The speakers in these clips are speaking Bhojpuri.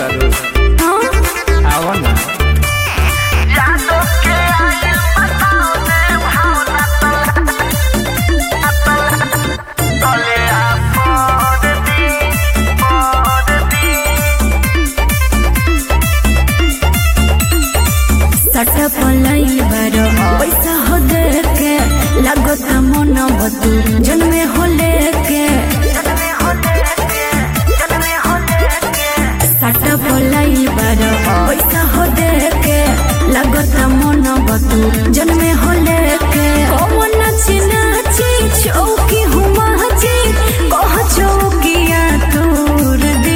तारू आवा ना सट पलाई बारो पैसा हो दे के लागत मन बतू जन्मे हो लेके सट पलाई बारो पैसा हो दे के लागत मन बतू जन्मे हो लेके कौन नाची नाची चौकी हुमा जी कह चौकिया तोर दे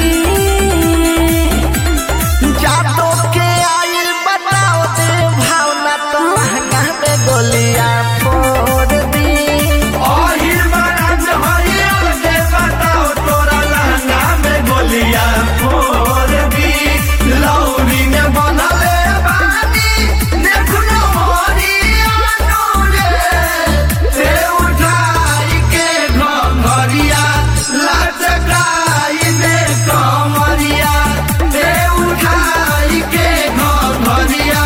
जादो के आइल बताओ दे भावना तो महंगा में गोलियां फोड़ दी ओहिर महाराज हरियर के बताओ तोरा लहंगा में गोलिया फोड़ दी लौरी में बनले बानी देखनो मोरिया नूरे से उठाई के घरिया लचकाई दे कमरिया से उठाई के घरिया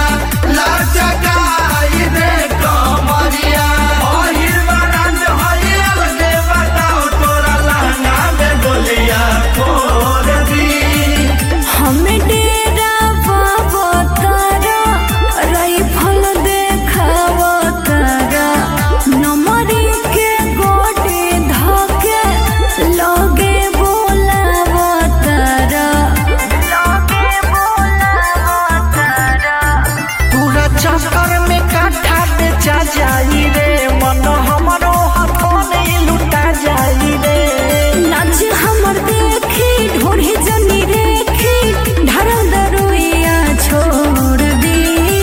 लचकाई दे कमरिया ओहिर महाराज हरियर के बताओ तोरा लहंगा में गोलिया फोड़ दी हमें डेरा बाबा तारा राइफल देखावा तारा नमरी के गोटे धके लगे बोलावा तारा लगे बोलावा तारा पूरा चक्कर में काठा बेचा जाई रे मन हमरो हाथों में लुटा जाई रे नाच हमर देखी ढोढ़ी जनी रेखी ढरल दरुइया छोड़ दी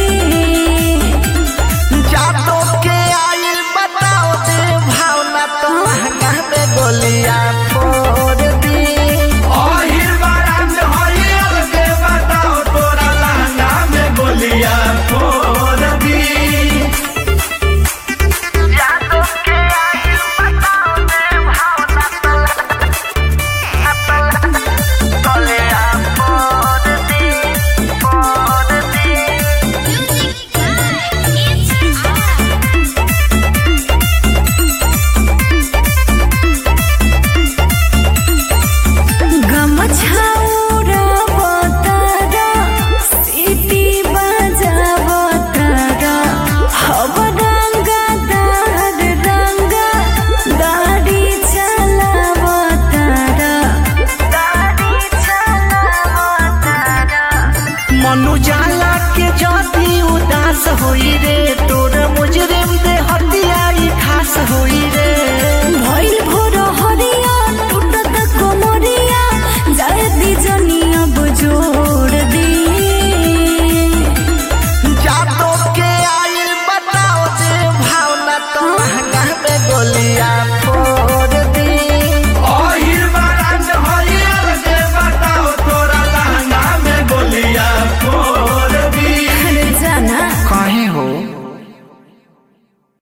जादो के आइल बताओ दे भावना तो महंगा में गोलियां फोड़ दी ओहिर महाराज हरियर के बताओ तोरा लहंगा में गोलिया फोड़ दी जादो के आइल बताओ दे भावना तो गोलियां फोड़ दी फोड़ दी गमछाउरा बतारा सीटी बजावा तारा हव रंगा दार रंगा गाड़ी चलावा तारा गाड़ी चलावा तारा मनु जाला के जदी उदास होई रे तोर मुजरिम दे हटियाई खास होई रे भइल